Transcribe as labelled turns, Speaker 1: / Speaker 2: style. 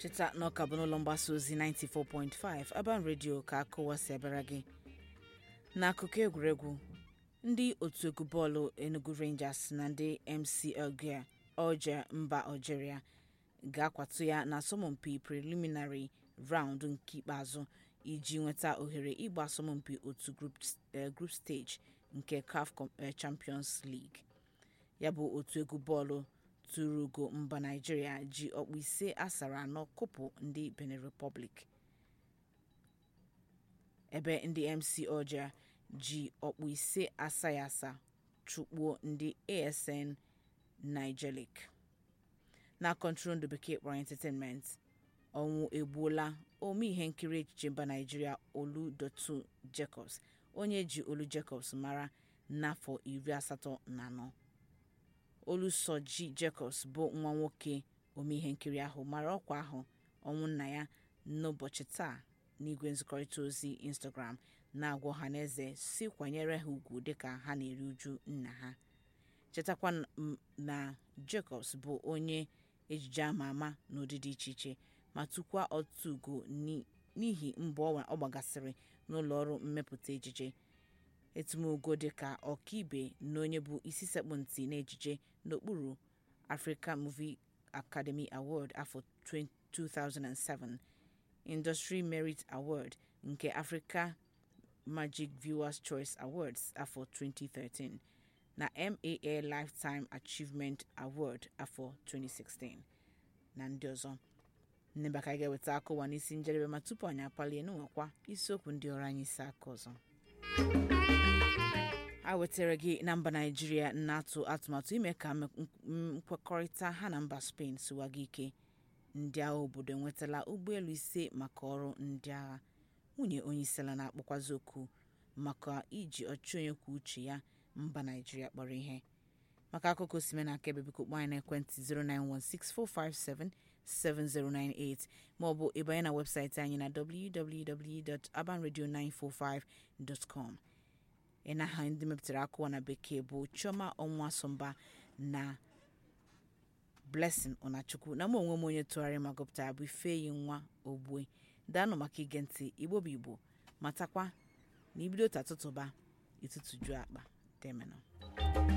Speaker 1: cheta na ọka bụ n'ụlọ mgbasa ozi 94.5 Aban Radio ka akụwa si abịara gị n'akụkọ egwuregwu ndị otu egwu bọọlụ Enugu Rangers na ndị MC Alger Alger mba Algeria ga-akwatu ya na asọmpi preliminary round nke ikpeazụ iji nweta ohere ịgba asọmpi otu group stage nke CAF Champions League ya bụ otu egwu bọọlụ tụrụ ugo mba Naịjirịa ji ọkpụ ise asara anọ kụpụ ndị Benin Republic ebe ndị MC Alger ji ọkpụ ise asaghị asa chụkpuo ndị ASN Nigelik na kọntrol bekee kpọrọ entertainment ọnwụ egbuola ome ihe nkiri echiche mba Naịjirịa Olu-Dotun Jacobs onye ji Olu Jacobs mara n'afọ iri asatọ na anọ Olusoji Jacobs bụ nwa nwoke ome ihe nkiri ahụ mara ọkwa ahụ ọnwụ nna ya n'ụbọchị taa n'igwe nzikọrịta ozi Instagram na-agwa ọhaneze si kwanyere ha ugwu dịka ha na-eri uju nna ha chetakwa na Jacobs bụ onye ejije ama ama n'ụdị dị iche iche ma tụkwa ọtụtụ ugo n'ihi mbọ ọ gbagasịrị n'ụlọ ọrụ mmepụta ejije etumogo dịka ọkaibe na onye bụ isi sekpụ ntị n'ejije n'okpuru Africa Movie Academy Award afọ 2007 Industry Merit Award nke Africa Magic Viewers Choice Awards afọ 2013 na MAA Lifetime Achievement Award afọ 2016 na ndị ọzọ nneba ka anyị ga-eweta akụwa n'isi njedebe ma tupu anyị apalie n'ụwakwa isiokwu ndị ọrụ anyị isi aka ọzọ a wetara gị na mba naijiria na-atụ atụmatụ ime ka nkwekọrịta ha na mba spain siwaga ike ndị agha obodo enwetala ụgbọelu ise maka ọrụ ndị agha nwunye onyeisiala na-akpọkwazi oku maka iji ọchị onye kwuo uche ya mba naijiria kpọrọ ihe maka akụkọ osime na akaebe biko kpọọ anyị n'ekwentị 09164577098 maọbụ ịbanye na webụsaịtị anyị na www.abanradio945.com ịnaha ndị mepụtara akụwa na bekee bụ chioma ọnwa sọmba na blessing ọnachukwu na mụ onwe m onye tụgharị ma gụpụtara bụ ifeyi nwa ogbue daanụ maka ige ntị igbo bụ igbo matakwa na ibido tatụtụba ịtụtụjuo akpa demenụ